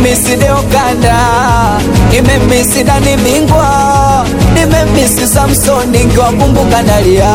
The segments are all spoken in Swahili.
nimemisi Deokanda, nimemisi Dani Bingwa, nimemisi Samsoni nkiwakumbuka nalia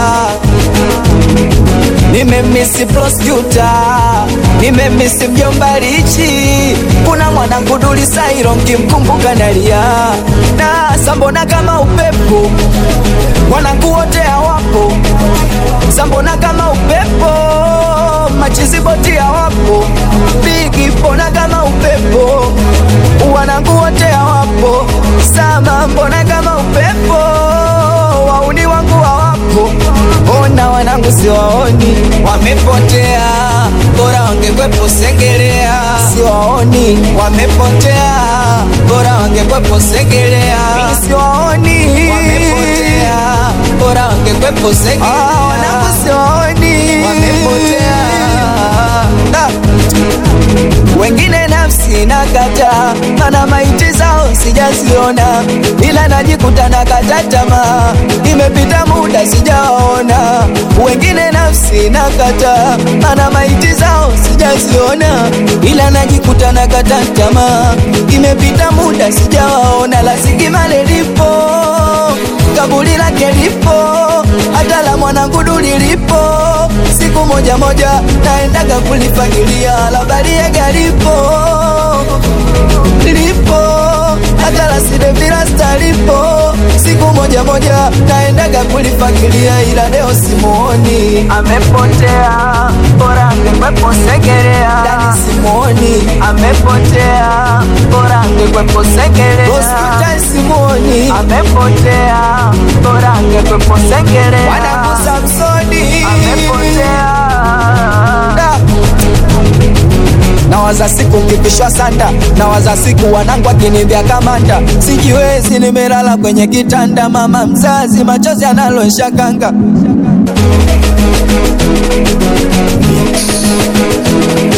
nimemisi prosecutor, nimemisi mjomba Richi, kuna mwanangu Duli Sairo nkimkumbuka nalia na sambona kama upepo, mwanangu wote hawapo, sambona kama upepo, machiziboti hawapo, bigi mbona kama upepo, wanangu wote hawapo, sama mbona kama upepo, wauni wangu hawapo, ona wanangu siwaoni, wamepotea, bora wangekwepo Segerea, siwaoni, wamepotea, bora wangekwepo Segerea, siwaoni, wamepotea, bora wangekwepo Segerea, ah, wanangu siwaoni, wamepotea ah. Wengine nafsi nakata, mana maiti zao sijaziona, ila najikuta nakata tamaa, imepita muda sijaona. Wengine nafsi nakata, mana maiti zao sijaziona, ila najikuta nakata tamaa, imepita muda sijawaona. La Sigimale lipo, kaburi lake lipo, hata la mwanangu Duli lipo siku moja moja naendaga kulifagilia la Bariega lipo lipo hata la Sidevilasta lipo siku moja moja naendaga kulifagilia ila leo simuoni, amepotea bora angekwepo Segerea. Dani simuoni, amepotea bora angekwepo Segerea. Hospitali simuoni, amepotea bora angekwepo Segerea. Wanangu Samsoni amepotea nawaza siku kipishwa sanda, nawaza siku wanangu akinivya kamanda, sijiwezi, nimelala kwenye kitanda, mama mzazi, machozi analosha kanga